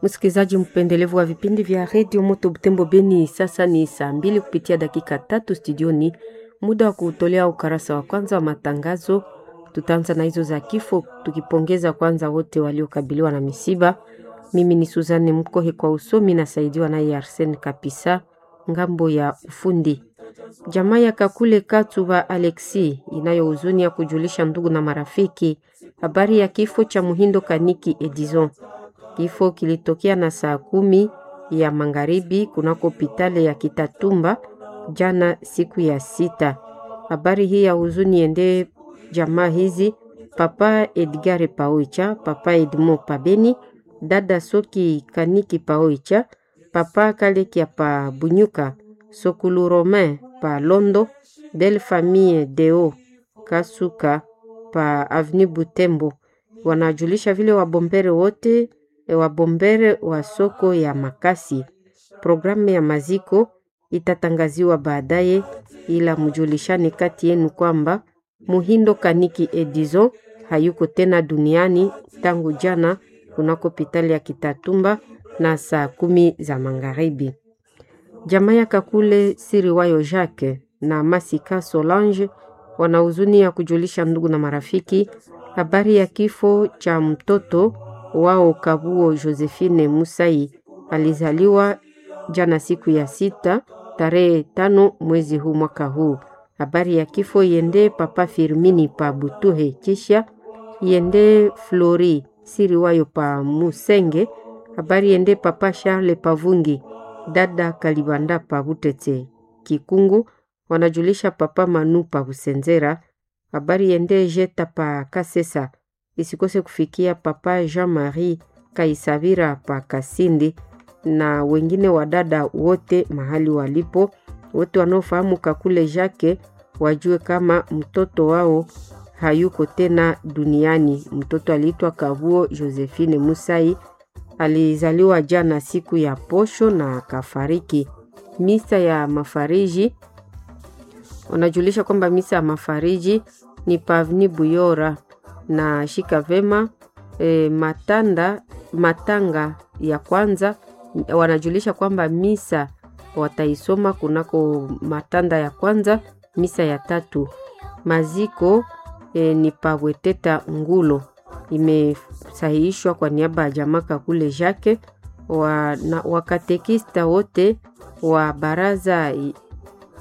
Msikilizaji mpendelevu wa vipindi vya redio Moto Butembo Beni, sasa ni saa mbili kupitia dakika tatu studioni, muda wa kutolea ukarasa wa kwanza wa matangazo. Tutaanza na hizo za kifo, tukipongeza kwanza wote waliokabiliwa na misiba. Mimi ni Suzanne Mkohe kwa usomi, nasaidiwa naye Arsene Kapisa ngambo ya ufundi. Jamaa ya Kakule Katuba Alexi inayo huzuni ya kujulisha ndugu na marafiki habari ya kifo cha Muhindo Kaniki Edison. Kifo kilitokea na saa kumi ya magharibi kunako hospitali ya Kitatumba jana siku ya sita. Habari hii ya huzuni ende jamaa hizi Papa Edgare Paoicha, Papa Edmo Pabeni, dada Soki Kaniki Paoicha, Papa Kalekia pa Bunyuka, Sokulu Romain pa Londo, Belle Famille Deo Kasuka pa Avenue Butembo. Wanajulisha vile wabombere wote wabombere wa soko ya Makasi. Programu ya maziko itatangaziwa baadaye, ila mjulishane kati yenu kwamba Muhindo Kaniki Edison hayuko tena duniani tangu jana kunako hospitali ya Kitatumba na saa kumi za magharibi. Jamaa ya Kakule Siriwayo Jacques na Masika Solange wana huzuni ya kujulisha ndugu na marafiki habari ya kifo cha mtoto wao Kabuo Josephine Musai alizaliwa jana siku ya sita tarehe tano mwezi huu mwaka huu. Habari ya kifo iende papa Firmini pa Butuhe, kisha iende Flori Siriwayo pa Musenge. Habari iende papa Charles Pavungi, dada Kalibanda pa Butete Kikungu, wanajulisha papa Manu pa Busenzera. Habari iende Jeta pa Kasesa isikose kufikia papa Jean-Marie Kaisavira pa Kasindi na wengine wadada wote mahali walipo, wote wanaofahamu Kakule Jacques wajue kama mtoto wao hayuko tena duniani. Mtoto aliitwa Kabuo Josephine Musai, alizaliwa jana siku ya posho na akafariki. Misa ya mafariji wanajulisha kwamba misa ya mafariji ni Pavni Buyora na shika vema e, matanda matanga ya kwanza wanajulisha kwamba misa wataisoma kunako matanda ya kwanza, misa ya tatu maziko e, ni paweteta ngulo imesahihishwa kwa niaba ya jamaa Kakule Jacques wa, na wakatekista wote wa baraza